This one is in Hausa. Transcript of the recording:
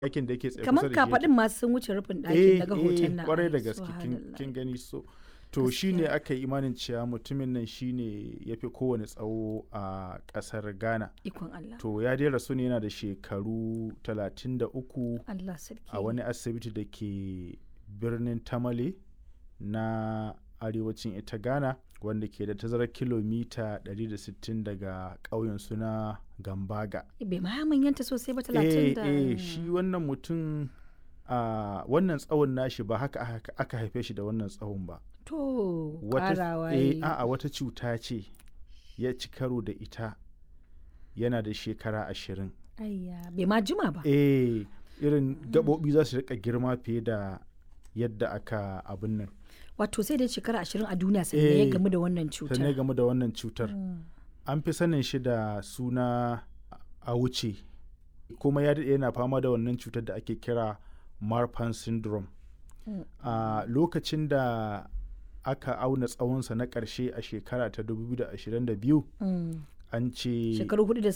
ɗakin da yake tsaye kamar kusa da shi yake. kafaɗin masu sun wuce rufin ɗakin eh daga hoton eh nan kwarai da Ai, gaske kin- subhanallah. kin gani so to shine aka yi imanin cewa mutumin nan shine ya fi kowane tsawo a ƙasar ghana ikon Allah to ya dai rasu ne yana da shekaru 33 Allah sarki a wani asibiti da ke birnin tamale na arewacin ita ghana wanda ke da tazarar kilomita 160 daga ƙauyen suna gambaga bai ma manyanta sosai ba eh talatin da eh shi wannan mutum a wannan tsawon nashi ba haka aka- aka haife shi da wannan tsawon ba to wata ƙarawa eh yayi. a'a wata cuta ce ya ci karo da ita yana da shekara ashirin Ayya, bai ma jima ba eh irin gaɓoɓi za su rika girma fiye da yadda aka abin nan wato sai dai shekara ashirin a duniya sannan ya Eh, gamu da wannan sannan ya cutar game da wannan cutar Mm. an fi sanin shi da suna a wuce kuma ya daɗe yana fama da wannan cutar da ake kira marfan syndrome Mm. a lokacin da aka auna tsawonsa na ƙarshe a shekara ta 2022 Mm. an ce shekaru hudu da